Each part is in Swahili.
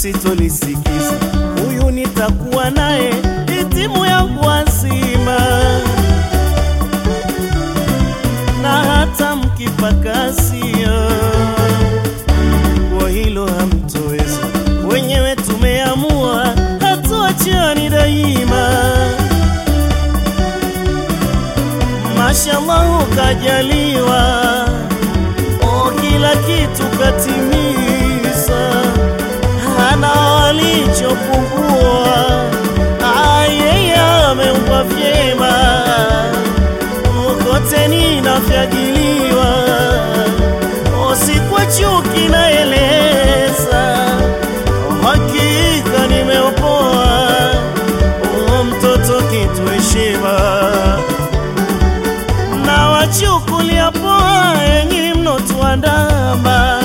sitolisikiza. Huyu nitakuwa naye itimu yangu wazima, na hata mkipakasia kwa hilo hamtoweza. Wenyewe tumeamua hatuachani daima. Mashallah kajaliwa, o kila kitu katimiza, hana walichopungua. Ah, Yeye ameumbwa vyema, kote ninafyagiliwa, o si kwa chuki naeleza, hakika nimeopoa, o mtoto kitu heshima na wachukulia poa enyi mnotuandama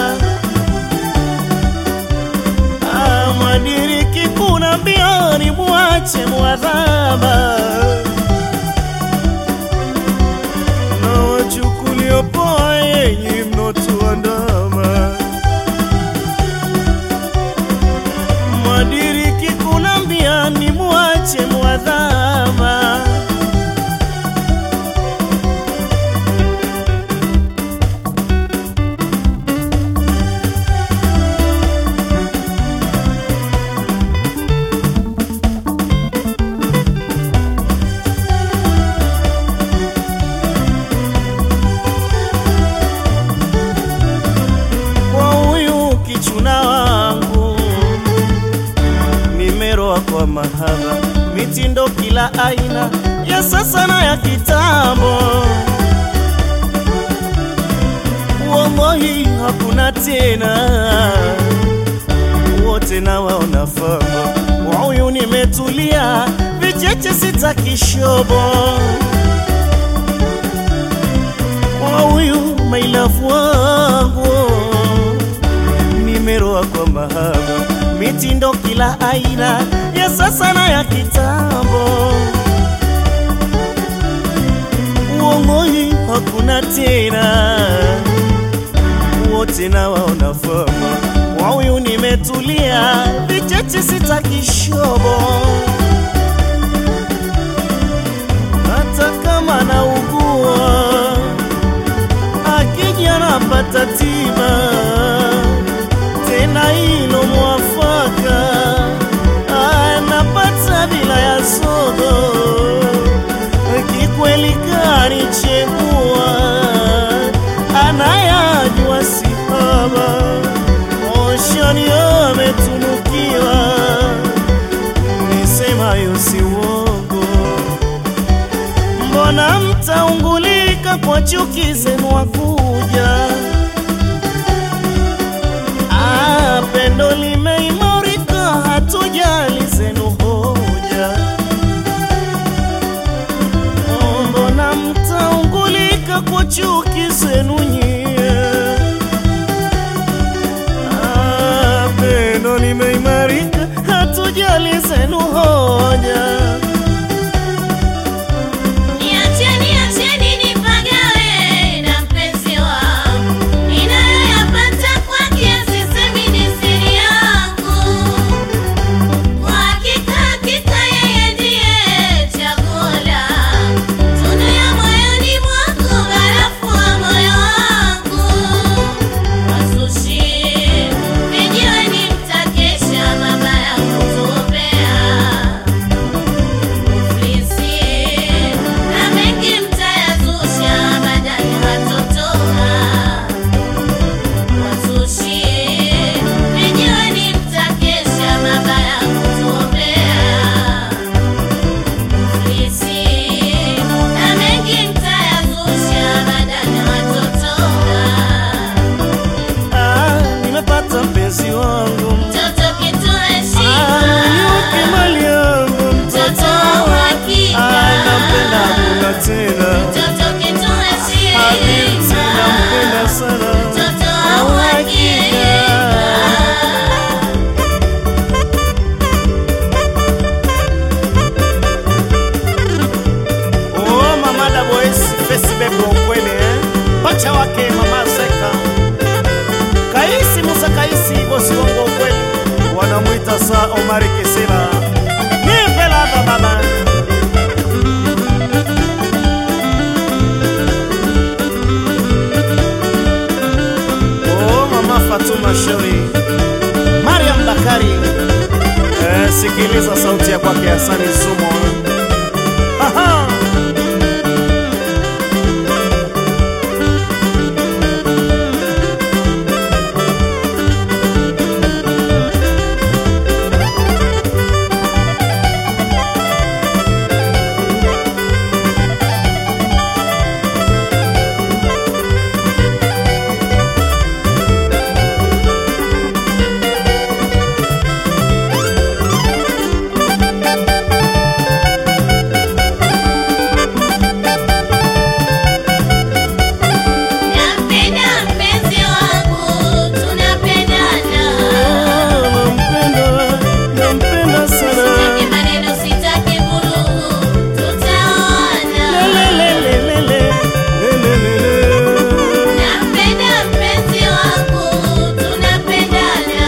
Ah, mwadiriki kuna mbioni muache mwadhama na wachukulia poa enyi mnotuandama mwadiriki kuna mbioni muache mwadhama kwa huyu kichuna wangu, nimeroa kwa mahaba, mitindo kila aina ya sasa na ya kitambo. Wallahi hakuna tena, wote na waona fama. Kwa huyu nimetulia, vicheche sitaki shobo kwa huyu mailafu wangu nimeroa kwa mahaba, mitindo kila aina ya sasa na ya kitambo. Uongozi hakuna tena, wote na waona fama. Kwa huyu nimetulia, vicheche sitaki shobo hata kama naugua akija napata tiba tena hilo mwafaka anapata bila ya sogo kikweli kanichegua anayajua sihaba oshani ametunukiwa nisemayo si uongo mbona mtaungulika kwa chuki zenu wakuja? Ah, pendo limeimarika, hatujali zenu hoja. Oh, Mbona mtaungulika kwa chuki zenu nyie? Ah, pendo limeimarika, hatujali zenu hoja. Niacheni, acheni nipagawe na mpenzi wangu, ninayoyapata kwake sisemi ni siri yangu. Kwa hakika, hakika yeye ndiye chaguo langu, tunu ya moyoni mwangu, barafu wa moyo wangu. Wasushi, vijiweni mtakesha, mabaya kutuombea Omar Kisila. Nipe ladha baba. Oh, mama Fatuma Shauri. Mariam Bakari. Eh, sikiliza sauti ya kwake Hasani Sumo. Aha. Nampenda mpenzi wangu, tunapendana. Nampenda, nampenda sana. Sitaki maneno, sitaki vurugu, tutaoana. Lelelelelele, lelelele. Nampenda mpenzi wangu, tunapendana.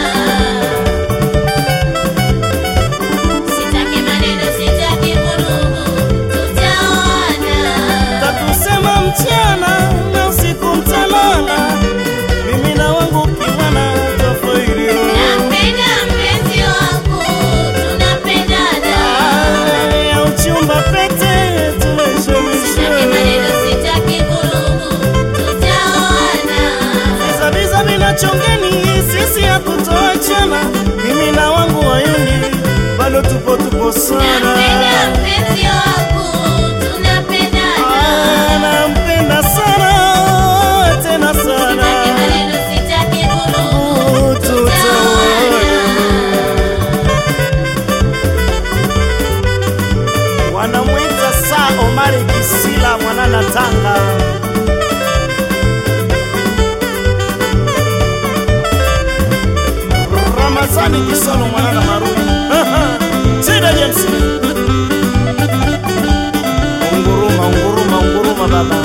Sitaki maneno, sitaki vurugu, tutaoana. Takusema mchana na usiku mtalala, mimi na wangu kiwana tofauti. Nampenda mpenzi wangu, tunapendana. ya uchumba pete Sitaki tumeshemisha maneno, sitaki vurugu, tutaoana. vizaviza vinachongeni sisi hakutoachana mimi na wangu wayuni bado tupo tupo sana Nampenda mpenzi wangu, tunapendana. Ah, nampenda sana tena Sitaki sana maneno, sitaki vurugu, Oh, tutaoana. wanamwita saa Omari Kisila mwanana Tanga Ramazani Kisolo mwanana Maruni Sida James Unguruma unguruma unguruma baba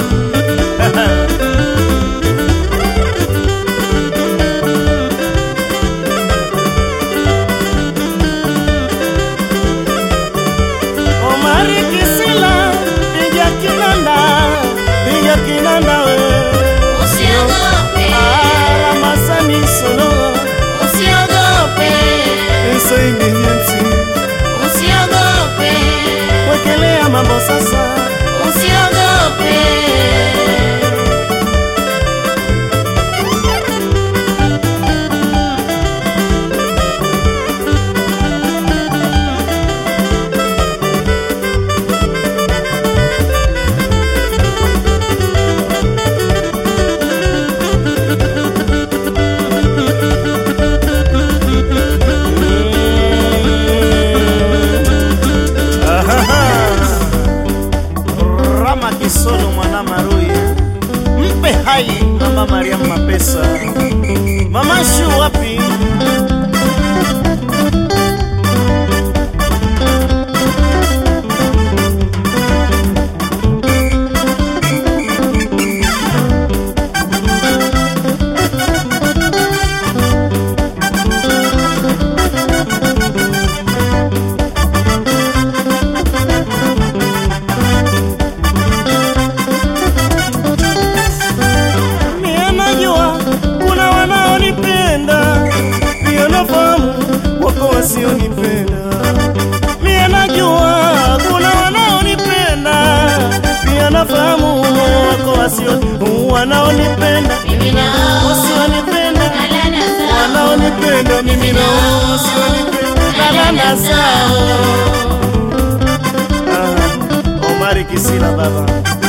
Omari Kisila piga kinanda piga kinanda we Usiogope, Ah, Ramazani Solo usiogope, Isaingi James usiogope, wekelea mambo sasa usiogope. Rama Kisolo mwana Marui, mpe hai mama Mariam Mapesa, mama Shu wapi? Mie najua kuna wanaonipenda, pia nafahamu wako wasionipenda. Mie najua kuna wanaonipenda, pia nafahamu wako wasio wanaonipenda, Mimi na wao, wasionipenda, talana zao, wanaonipenda mimi na wao wasionipenda, talana zao. Ah, Omari Kisila baba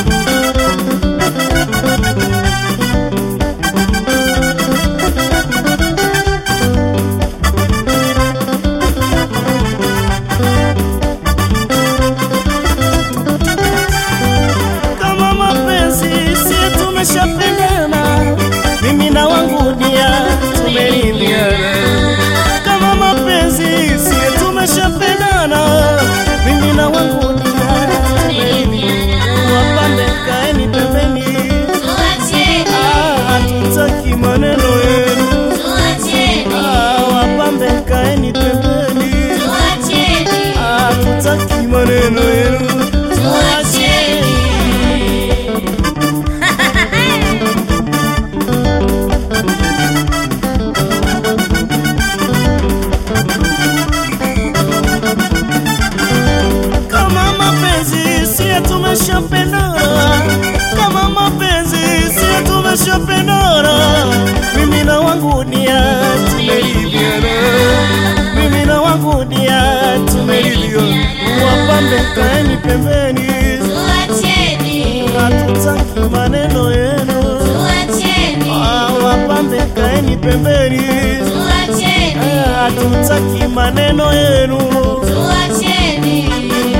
kama mapenzi si tumeshapendana, mimi na wangu dia tumeridhiana. Kama mapenzi si tumeshapendana, mimi na wangu dia tumeridhiana. wapa maneno yenu. tuacheni.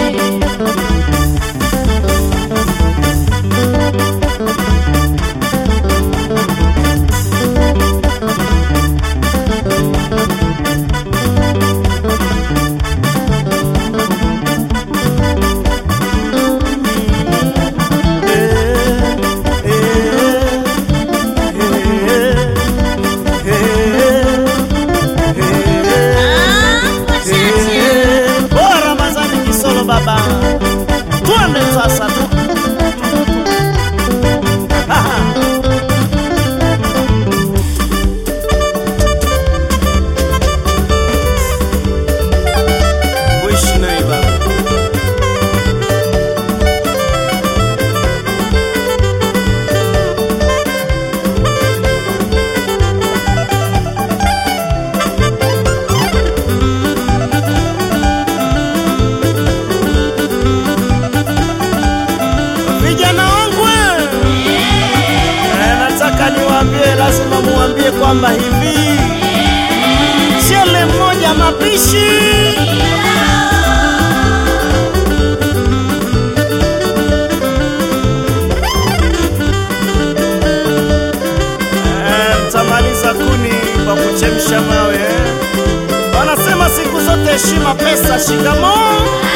Ah, wachache. Oh, Ramazani Kisolo baba, twende sasa tu. Wish neighbor. Vijana wangu eh, nataka niwaambie, lazima muambie kwamba hivi chele mmoja mapishi Eh, mtamaliza kuni kwa kuchemsha mawe. Wanasema siku zote heshima, pesa, shikamoo.